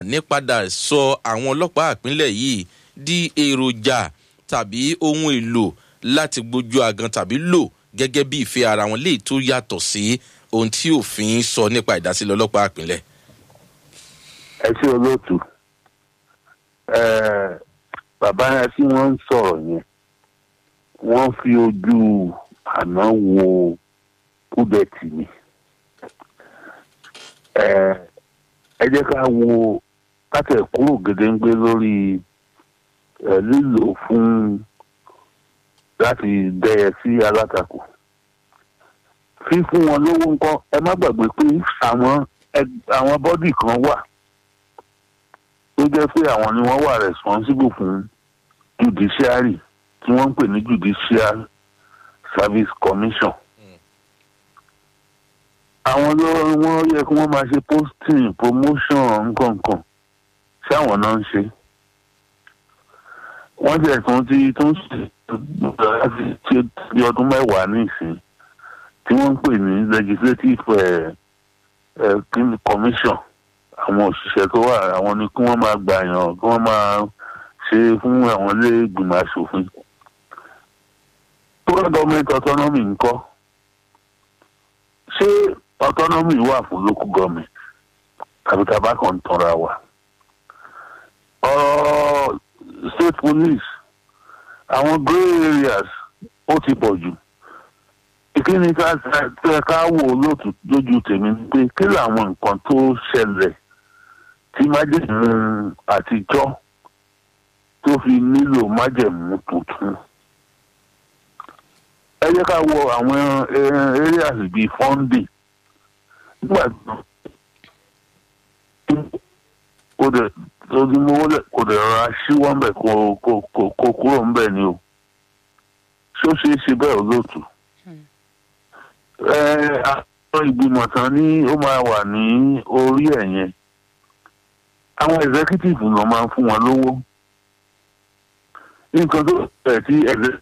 nípadà sọ àwọn ọlọ́pàá ìpínlẹ̀ yìí di èròjà tàbí ohun èlò láti gbójú agan tàbí lò gẹ́gẹ́ bí ìfẹ́ ara wọn léyìí tó yàtọ̀ sí ohun tí òfin sọ nípa ìdásílẹ̀ ọlọ́pàá ìpínlẹ̀. ẹ ṣe olóòtú bàbá yẹn tí wọ́n ń sọ̀rọ̀ yẹn wọ́n fi ojú àná wo kúdẹ̀tì mi ẹ jẹ́ ká wo kátẹ̀ kúrò gédéńgbé lórí lílò fún láti dẹyẹ sí alátakò fífún wọn lówó ńkọ́ ẹ má gbàgbé pé àwọn àwọn bọ́dì kan wà tó jẹ́ pé àwọn ni wọ́n wà responsible fún judiciary tí wọ́n ń pè ní judicial service commission àwọn ló wọ́n yẹ kí wọ́n máa ṣe posting promotion nǹkankan ṣé àwọn náà ń ṣe wọ́n jẹ́ tún ti tún ṣe láti ṣe bí ọdún mẹ́wàá nísìn tí wọ́n ń pè ní legislative uh, uh, commission àwọn òṣìṣẹ́ tó wà àwọn ni kí wọ́n máa gbàyàn kí wọ́n máa ṣe fún àwọn ilé ìgbìmọ̀ asòfin. local government autonomy ńkọ́ ṣé autonomy wà fún local government tàbí tàbá kan tanra wa. ọ̀rọ̀ state police àwọn grey areas ó ti pọ̀ jù ìkíni ká ká wò lóòtú lójú tèmi ni pé kí làwọn nǹkan tó ṣẹlẹ̀ tí májèmú àtijọ́ tó fi nílò májèmú tuntun. ẹ jẹ́ ká wo àwọn areas bíi funding nígbà kò dẹ̀ ojúmọ́wọ́ kò dẹ̀ rọra ṣíwọ́ ńbẹ̀ kò kúrò ńbẹ̀ ni o ṣó ṣeé ṣe bẹ́ẹ̀ olóòtú. àwọn ìgbìmọ̀ tán ní ó máa wà ní orí ẹ̀ yẹn àwọn executive náà máa ń fún wọn lówó nǹkan tó bẹ̀rẹ̀ tí ẹ̀rẹ́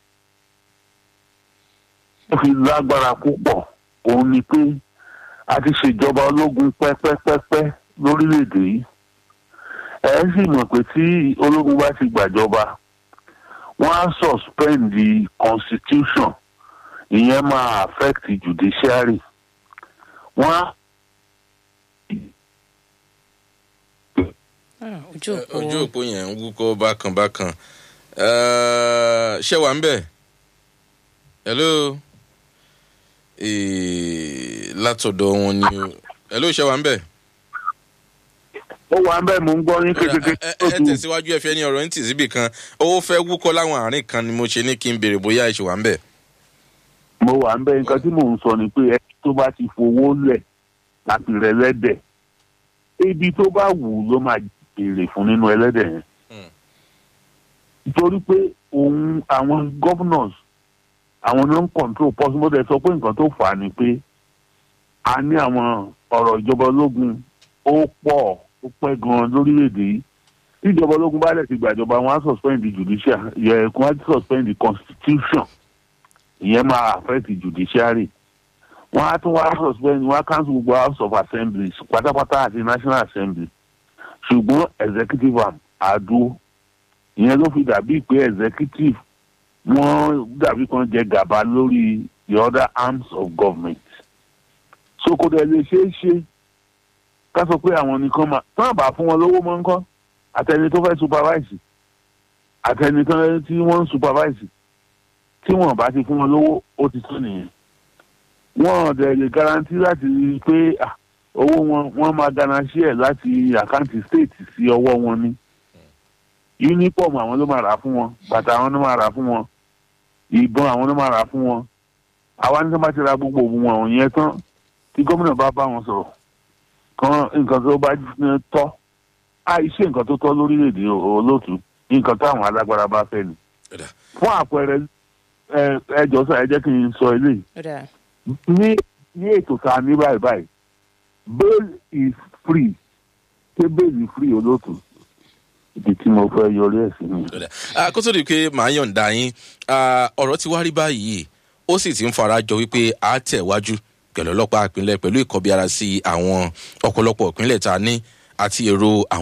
wọ́n fi lágbára púpọ̀ òun ni pé a ti ṣèjọba ológun pẹ́pẹ́pẹ́pẹ́ lórílẹ̀‐èdè yìí ẹ̀ sì mọ̀ pé tí ológun bá ti gbàjọba wọ́n á suspend the constitution ìyẹn máa affect judiciary wọ́n á. ojú òpó yẹn ń wúkọ́ bákan bákan ṣé wà ń bẹ̀ hello látọ̀dọ̀ wọn ni o hello ṣé wà ń bẹ̀. ó wà ń bẹ̀ mò ń gbọ́ ní kékeré. ẹ tẹ̀síwájú ẹ fẹ́ ní ọ̀rọ̀ ní tì síbì kan owó fẹ́ wúkọ́ láwọn àárín kan ni mo ṣe ní kí n béèrè bóyá ẹ ṣe wà ń bẹ̀. mo wà ń bẹ̀ nǹkan tí mò ń sọ ni pé ẹ tó bá ti fowó lẹ̀ láti rẹ̀ lẹ́dẹ̀ ibi tó bá wù ló máa béèrè fún nínú ẹlẹ́dẹ̀ yẹn. nítorí pé òun àwọn governors àwọn ló ń control possible sọ pé nǹkan tó fà á ni pé a ní àwọn ọ̀rọ̀ ìjọba ológun ó pọ̀ ó pẹ́ gan-an lórílẹ̀‐èdè yìí tí ìjọba ológun bá lẹ̀ ti gbàjọba wọn á suspend the judicial yẹ kí wọ́n á suspend the constitution ìyẹn máa affect the judiciary wọ́n á tún wá suspend wọ́n á cancel gbogbo house of assembly pátápátá àti national assembly ṣùgbọ́n executive arm àdúró ìyẹn ló fi dàbí pé executive wọ́n dàbí kan jẹ gàba lórí the other arms of government so kò dẹ̀ lè ṣeé ṣe ká sọ pé àwọn nìkan máa tán àbá fún wọn lówó mọ́ nǹkan àtẹni tó fẹ́ supervise àtẹni tí wọ́n ń supervise tí wọ́n bá ti fún wọn lówó ó ti tó nìyẹn wọ́n dẹ̀ lè guarantee láti rí i pé owó wọn wọ́n máa gana share láti àkáǹtì state sí ọwọ́ wọn ni uniform àwọn ló máa rà fún wọn bàtà àwọn ló máa rà fún wọn ìbọn àwọn ló máa rà fún wọn àwa ní tó bá ti ra gbogbo òògùn wọn yẹn tán tí gómìnà bá bá wọn sọ̀rọ̀ kan nǹkan tó bá tọ́ àìṣe nǹkan tó tọ́ lórílẹ̀‐èdè olóòtú nǹkan táwọn alágbára bá fẹ́ ni fún àpẹẹrẹ ẹjọ́ sọ ẹ jẹ́ kí n sọ eléyìí ní ní ètò tá a ní báyìí báyìí bail is free ṣé bail is free olóòtú ibi tí mo fẹ́ yọrí ẹ̀ sí ni. kó tó di pé màá yọ̀ǹda yín ọ̀rọ̀ ti wá rí báyìí ó sì ti ń fara jọ wípé a tẹ̀ wájú pẹ̀lú ọlọ́pàá ìpínlẹ̀ pẹ̀lú ìkọbiara sí àwọn ọ̀pọ̀lọpọ̀ ìpínlẹ̀ tá a ní àti èrò àwọn.